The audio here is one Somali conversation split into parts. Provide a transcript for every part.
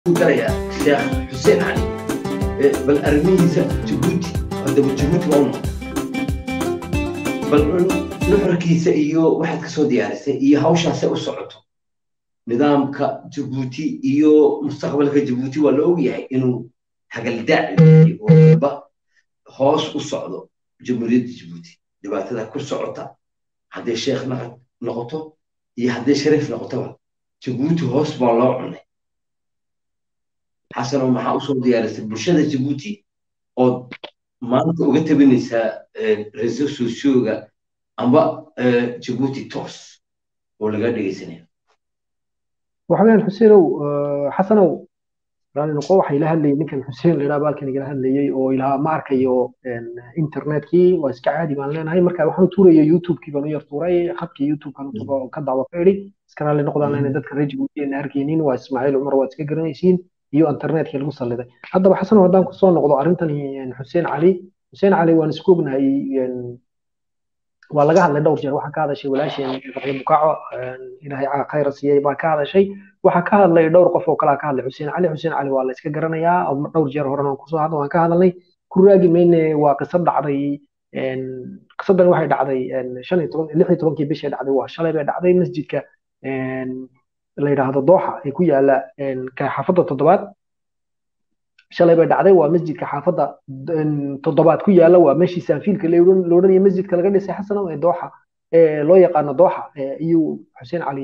galayaa sheekh xuseen cali bal arrimihiisa jabuuti haddaba jabuuti waa una bal nuxurkiisa iyo waxaad kasoo diyaarisay iyo hawshaasay u socoto nidaamka jabuuti iyo mustaqbalka jabuuti waa la ogyahay inuu hagaldaac oo ba hoos u socdo jamhuuriyadda jabuuti dhibaatada ku socota hadday sheekh noqoto iyo hadday shariif noqotoba jabuuti hoos baa loo cunay xasano maxaa usoo diyaarisay bulshada jabuuti ood maanta uga tabinaysaa reso socioga amba jabuuti toos oo laga dhegaysanaya waxaweyaan xuseenow xasanow raali noqo waxa ila hadlayay ninkan xuseen la yidhaha baalkan igala hadlayay oo ilaha ma arkayo internetkii waa iska caadi baan leenahay marka waxaan u tuuraya youtubekii baan u yar tuuray khadkii youtube-kan ka dacwo ka idhi iska raali noqdaan leenahay dadka reer jabuuti aan arkaynin waa ismaaciil cumar waad iska garanaysiin iyo internetkii lagu salliday haddaba xasanow haddaan kusoo noqdo arrintani xuseen cali xuseen cali waan isku ognahay waa laga hadlay dhowr jeer waxaa ka hadashay walaasheen raxyo bukaaco ilaahay khayra siiyey baa ka hadashay waxaa ka hadlay dhowr qof oo kalaa ka hadlay xuseen cali xuseen cali waa la iska garanayaa dhowr jeer horena kusoo hadla waan ka hadalnay ku raagi mayne waa qisad dhacday qisadan waxay dhacday shan iyo toban lix iyo tobankii bishii dhacday waa shalay bay dhacday masjidka la yidhaahdo dooxa ee ku yaala xaafadda toddobaad shalay bay dhacday waa masjidka xaafadda toddobaad ku yaala waa meeshii saanfiilka la odhanaya masjidka laga dhisay xasanow ee dooxa loo yaqaano dooxa ayuu xuseen cali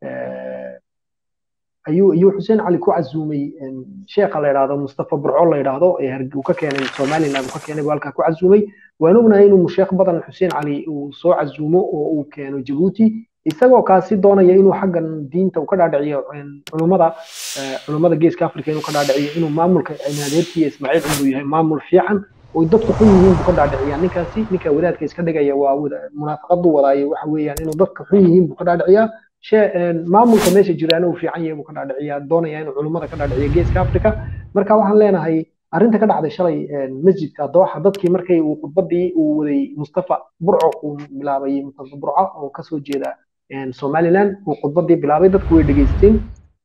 ayuu ayuu xuseen cali ku casuumay sheekha la yidhaahdo mustafa burco la yidhaahdo uu ka keenay somaliland uu ka keenay buu halkaa ku casuumay waan ognahay inuu sheekh badan xuseen cali uu soo casuumo oo uu keeno jabuuti isagoo kaasi doonaya inuu xaggan diinta uu ka dhaadhiciyo culummada culummada geeska africa inuu ka dhaadhiciyo inuu maamulka adeerkiiyo ismaaciil cumar yahay maamul fiican oo dadku xun yihiin buu ka dhaadhiciyaa ninkaasi ninka wadaadka iska dhigaya waa munaafaqadu wadaayo waxa weeyaan inuu dadka xun yihiin buu ka dhaadhiciyaa maamulka meesha jiraana uu fiican yahay buu ka dhaadhiciyaa doonaya inuu culummada ka dhaadhiciyo geeska africa marka waxaan leenahay arrinta ka dhacday shalay masjidka dooxa dadkii markay uu khudbadii uu waday mustafa burco uu bilaabay mustafa burco oo kasoo jeeda somaliland uu khudbadii bilaabay dadku way dhegeysteen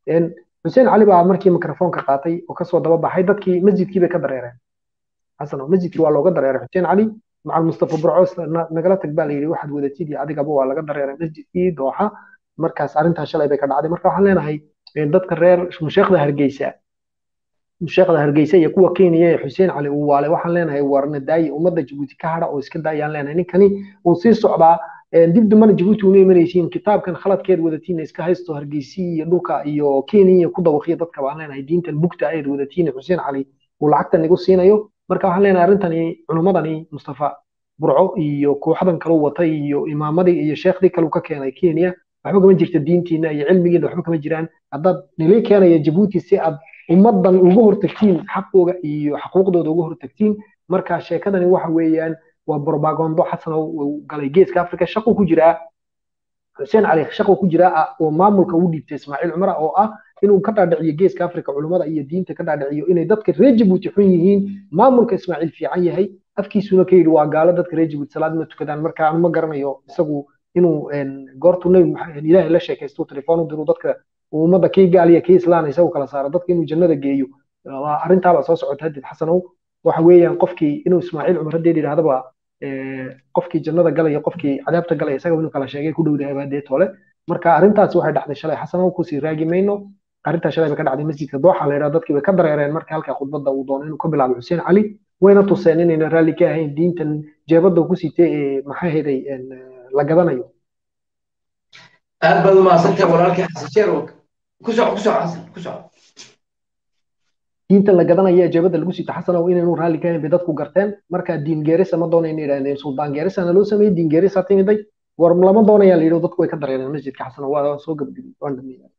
xuseen cali baa markii mikrofoonka qaatay oo kasoo daba baxay dadkii masjidkii bay ka dareereen xasan masjidkii waa looga dareeray xuseen cali macal mustafa burco nagala tag baa layidhi waxaad wadatid iyo adigaba waa laga dareeray masjidkii dooxa markaas arrintaa shalay bay ka dhacday marka waxaan leenahay dadka reer musheekhda hargeysa musheekhda hargeysa iyo kuwa kenya ee xuseen cali uu waale waxaan leenahay warna daayi ummadda jabuuti ka hadha oo iska daayaan leenahay ninkani uu sii socdaa dib dambana jabuuti una imanaysiin kitaabkan khaladkeed wadatiin iska haysto hargeysi iyo dhulka iyo kenya ku dawaqiya dadka baan leenahay diintan bugta ayd wadatiin xuseen cali uu lacagtan igu siinayo marka waxaan leenahay arrintani culummadani mustafa burco iyo kooxdan kalu watay iyo imaamadii iyo sheekhdii kalu ka keenay kenya waxba kama jirta diintiina iyo cilmigiina waxba kama jiraan haddaad nili keenaya jabuuti si aad ummaddan uga hortagtiin xaqooga iyo xaquuqdooda uga hortagtiin marka sheekadani waxa weeyaan waa borbagondo xasan oo galay geeska africa shaqo ku jiraa xuseen cali shaqo ku jiraa oo maamulka u dhiibtay ismaaciil cumar oo ah inuu ka dhaadhiciyo geeska africa culummada iyo diinta ka dhaadhiciyo inay dadka reer jabuuti xun yihiin maamulka ismaaciil fiican yahay afkiisuna ka yidhi waa gaalo dadka reer jabuuti salaad ma tukadaan marka aan ma garanayo isagu inuu goortu nabi ilaahay la sheekaysto telefoon u diro dadka ummadda kii gaaliya kii islaana isagu kala saaro dadka inuu jannada geeyo arrintaabaa soo socota hadid xasanow waxa weeyaan qofkii inuu ismaaciil cumar haddeed yidhahdaba qofkii jannada galaya qofkii cadaabta galaya isaga inuu kala sheegay ku dhowdahay baadee tole marka arrintaasi waxay dhacday shalay xasanow kusii raagi mayno arrintaa shalay bay ka dhacday masjidka dooxa la yidhahdo dadkii bay ka dareereen marka halkaa khudbadda uu doono inuu ka bilaabo xuseen cali wayna tuseen inayna raalli ka ahayn diintan jeebadda ku sitay ee maxaa heday la gadanayo aad baad umahadsantahay walaalkii xasan sheer ku soco ku soco xasan ku soco diinta la gadanaya ee jeebada lagu sito xasanow inaynu raalli ka ahayn bay dadku garteen marka diin geerisa ma doonayna yidhahdeen suldaan geerisana loo sameeyey diin geerisa timiday war lama doonaya la yidhi dadku way ka dareereen masjidka xasanow waa soo gabdhigay waan dhameeyay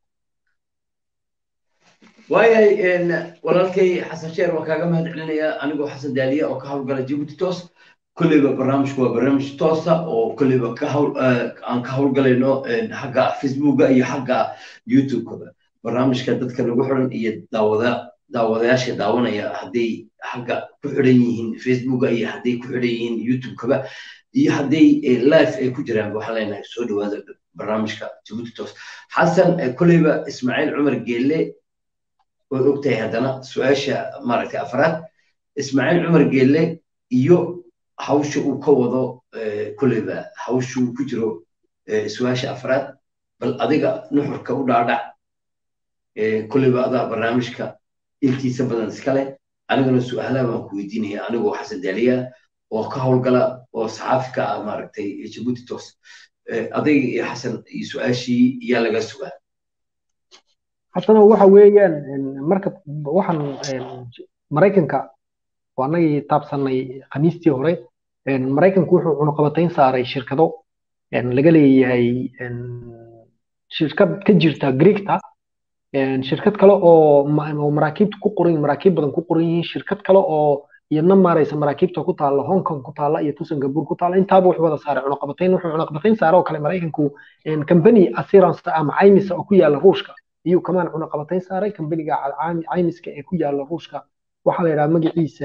waayahay walaalkay xasan sheer waan kaaga mahad celinayaa anigoo xasan daaliya oo ka howlgala jabuuti toos kolleyba barnaamijku waa barnaamij toosa oo kolleyba ka hawl aan ka howlgalayno xagga facebooka iyo xagga youtube-kaba barnaamijka dadka nagu xiran iyo daawada daawadayaasha daawanaya hadday xagga ku xidhan yihiin facebooka iyo hadday ku xidhan yihiin youtube-kaba iyo hadday live ay ku jiraan waxaan leenahay soo dhawaada barnaamijka jabuuti toos xasan kolleyba ismaaciil cumar geelle waad ogtahay haddana su-aasha maaragtay afraad ismaaciil cumar geelle iyo hawsha uu ka wado kolleyba hawsha uu ku jiro su-aasha afraad bal adiga nuxurka u dhaadhac kolleyba adaa barnaamijka intiisa badan iskale anigana su-aalaha baan ku weydiinaya anigoo xasan daaliya oo ka howlgala oo saxaafi ka ah maaragtay jabuuti toos adayga iyo xasan iyo su-aashii yaa laga sugaa xasano waxa weeyaan marka waxaan maraykanka oo annagii taabsanay khamiistii hore maraykanku wuxuu cunuqabatayn saaray shirkado laga leeyahay shirkad ka jirta greegta shirkad kale oo maraakiibta ku qoran maraakiib badan ku qoran yihiin shirkad kale oo iyadna maaraysa maraakiibta ku taalla hong kong ku taalla iyo tu singapore ku taalla intaaba wuxuu wada saaray cunuqabatayn wuxuu cunuqabatayn saaray oo kale maraykanku company assurance ama caymisa oo ku yaalla ruushka iyuu kamaan cunuqabatayn saaray kambaniga caymiska ee ku yaalla ruushka waxaa la yidhaha magaciisa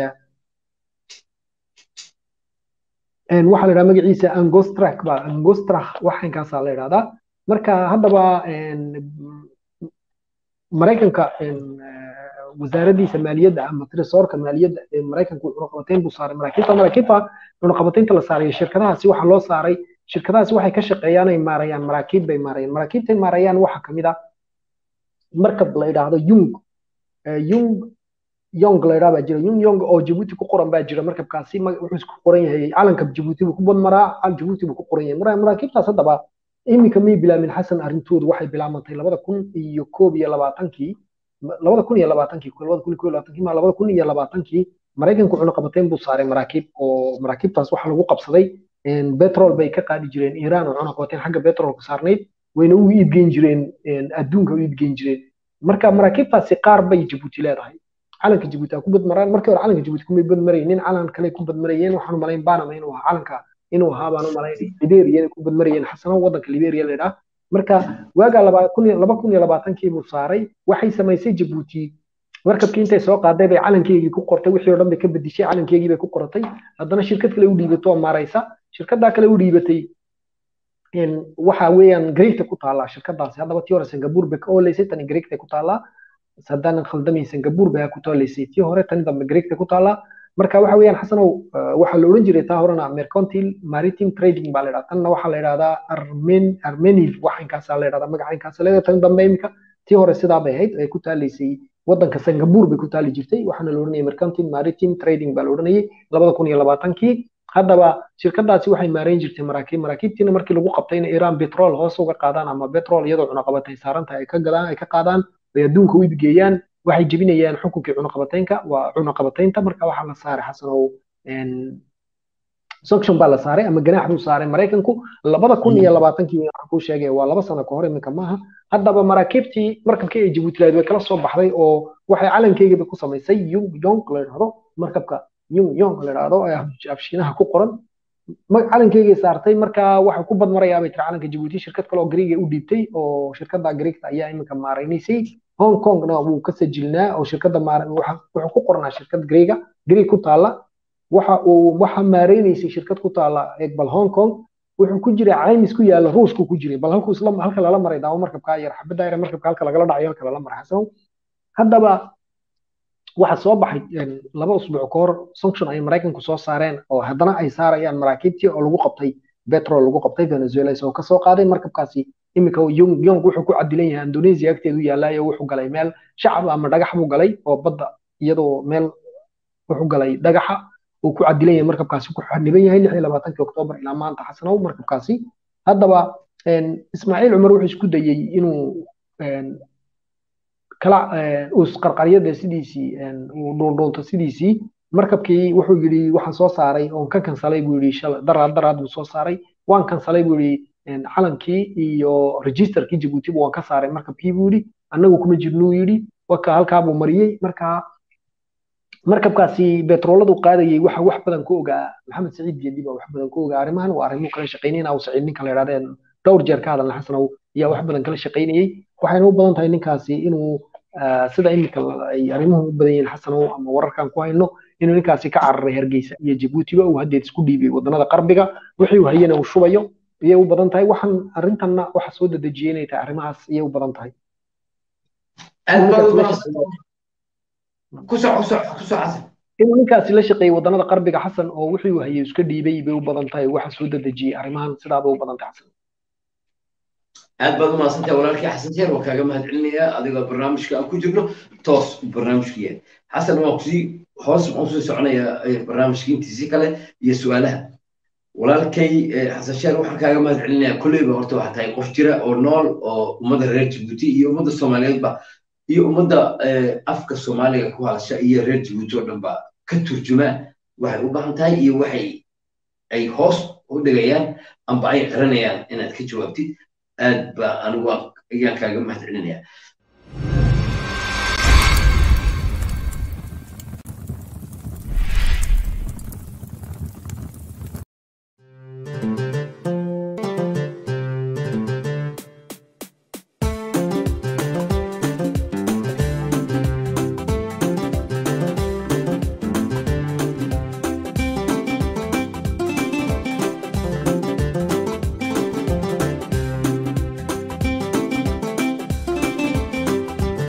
waxaa la yidhaha magaciisa angostrak ba angostrak waxankaasaa la yidhahdaa marka haddaba maraykanka wasaaraddiisa maaliyadda ama tresorka maaliyadda ee maraykanku cunuqabatayn buu saaray maraakiibta maraakiibta cunuqabataynta la saaray shirkadahaasi waxaa loo saaray shirkadahaasi waxay ka shaqeeyaan ay maarayaan maraakiib bay maarayaan maraakiibtay maarayaan waxaa kamid ah markab la yidhaahdo yung yung yong la yidhaha baa jira yung yong oo jabuuti ku qoran baa jira markabkaasi wuxuu isku qoran yahay calanka jabuuti buu ku badmaraa jabuuti buu ku qoran yahay maraakiibtaas haddaba iminka may bilaamin xasan arrintoodu waxay bilaabantay labada kun iyo koob iyo labaatankii labada kun iyo labaatankii labada kun iyo koob iyo labaatankii ma labada kun iyo labaatankii maraykanku cunuqabateyn buu saaray maraakiib oo maraakiibtaas waxaa lagu qabsaday betrol bay ka qaadi jireen iiraan oo cunuqabateyn xagga betrolka saarnayd wayna u iibgeyn jireen adduunka u iibgeyn jireen marka maraakiibtaasi qaar bay jabuuti leedahay calanka jabuuti ku badmaraan markii hore calanka jabuuti kumay badmaraynin calan kale ku badmarayeen waxaan umalayn baanama inuu ahaa calanka inuu ahaa baan umalayn liberia ku badmarayeen xasano wadanka liberia la yidhaha marka waagaa laba kun iyo labaatankii buu saaray waxay samaysay jabuuti markabkii intay soo qaaday bay calankeygii ku qortay wixii oo dhan bay ka bedishay calankeygii bay ku qoratay haddana shirkad kale u dhiibato oo maaraysa shirkaddaa kale u dhiibatay waxa weeyaan greegta ku taallaa shirkadaasi haddaba tii hore singapore bay ka ooleysay tani greegta ku taallaa haddaanan khaldamayn singapore bay ku taaleysay tii hore tani dambe greegta ku taallaa marka waxa weeyaan xasanow waxaa la odhan jiray taa horena mercantile maritime trading baa la yidhahdaa tanna waxaa la yidhahdaa armen armeniv waxankaasaa la yidhahdaa magacaynkaas leedahay tani dambe imika tii hore sidaa bay ahayd ay ku taaleysay wadanka singapore bay ku taali jirtay waxaana la odhanayay mercantile maritime trading baa la odhanayay labada kun iyo labaatankii haddaba shirkadaasi waxay maareyn jirtay maraakiib maraakiibtiina markii lagu qabtayna iiraan betrol hoos uga qaadaan ama betrol iyadoo cunaqabatay saarantahay ay ka gadaan ay ka qaadaan ay adduunka u iibgeeyaan waxay jebinayaan xukunkii cunaqabataynka waa cunaqabataynta marka waxaa la saaray xasanow sanction baa la saaray ama ganaax buu saaray maraykanku labada kun iyo labaatankii waxaan kuu sheegay waa laba sano kahor iminka maaha haddaba maraakiibtii markabkii ay jabuuti lahayd way kala soo baxday oo waxay calankeygaba ku samaysay yung yong la yidhahdo markabka yung yong la yidhahdo ee afshiinaha ku qoran calankeygay saartay marka waxay ku badmarayaa bay tiri calanka jabuuti shirkad kale oo greega u dhiibtay oo shirkada greegta ayaa iminka maaraynaysay hong kongna wuu ka sajilnaa oo shirkada wuxuu ku qornaa shirkad greega greeg ku taalla waxa uu waxa maaraynaysay shirkad ku taalla bal hong kong wuxuu ku jiray caymis ku yaalla ruushku ku jiray bal halku isla halka lala maray daawo markabka yar xabada yar markabka halka lagala dhacayo halka lala maray xasan haddaba waxa soo baxay laba usbuuc ka hor sanction ay maraykanku soo saareen oo haddana ay saarayaan maraakiibtii oo lagu qabtay betrol lagu qabtay venezuela isagoo kasoo qaaday markabkaasi iminka yong yong wuxuu ku cadilan yahay indonesia agteedu yaallaayo wuxuu galay meel shacab ama dhagax buu galay oo badda iyadoo meel wuxuu galay dhagaxa uu ku cadilan yahay markabkaasi ku xaniban yahay lix iyo labaatankii oktoobar ilaa maanta xasanow markabkaasi haddaba ismaaciil cumar wuxuu isku dayey inuu kala qarqaryada sidiisii uu dhuundhuunto sidiisii markabkii wuxuu yidhi waxaan soo saaray oon ka kansalay buu yidhi shala daraad daraad buu soo saaray waan kansalay buu yidhi calankii iyo registerkii jabuutiba waan ka saaray markabkii buu yidhi annagu kuma jirnuu yidhi waka halkaa buu mariyey marka markabkaasi betrooladu qaadayay waxa wax badan ku ogaa maxamed saciid geedi baa wax badan ku ogaa arrimahan waa arrimuhu kala shaqaynayna aw saciid ninka la yidhahdeen dhowr jeer ka hadalna xasanow ayaa wax badan kala shaqaynayay waxayna u badan tahay ninkaasi inuu sida iminka ay arrimuhu u badan yihiin xasanow ama wararkan ku hayno inuu ninkaasi ka cararay hargeysa iyo jabuutiba uu haddeed isku dhiibay wadannada qarbiga wixii uu hayana uu shubayo iyay u badan tahay waxaan arrintanna waxa soo dedejiyey inay tahay arrimahaas iyay u badan tahay ku soco ku soco ku soco xasan inuu ninkaasi la shaqeeyey waddanada qarbiga xasan oo wuxuu hayay iska dhiibay bay u badan tahay waxa soo dedejiyey arrimahan sidaaba u badan tahay xasan aad baad u mahadsantahay walaalkii xasan jeer waa kaaga mahadcelinayaa adigoo barnaamijka aan ku jirno toos barnaamijku yahay xasan waan kusii hoos waan usii soconayaa barnaamijka intiisii kale iyo su-aalaha walaalkay xasan sheer waxaan kaaga mahadcelinayaa kolleyba horta waxaa tahay qof jira oo nool oo ummadda reer jabuuti iyo ummadda soomaaliyeedba iyo ummadda afka soomaaliga ku hadasha iyo reer jabuuti oo dhanba ka turjumaa waxay u baahan tahay iyo waxay ay hoos u dhigayaan amba ay qiranayaan inaad ka jawaabtid aad baa anigu ayaan kaaga mahadcelinayaa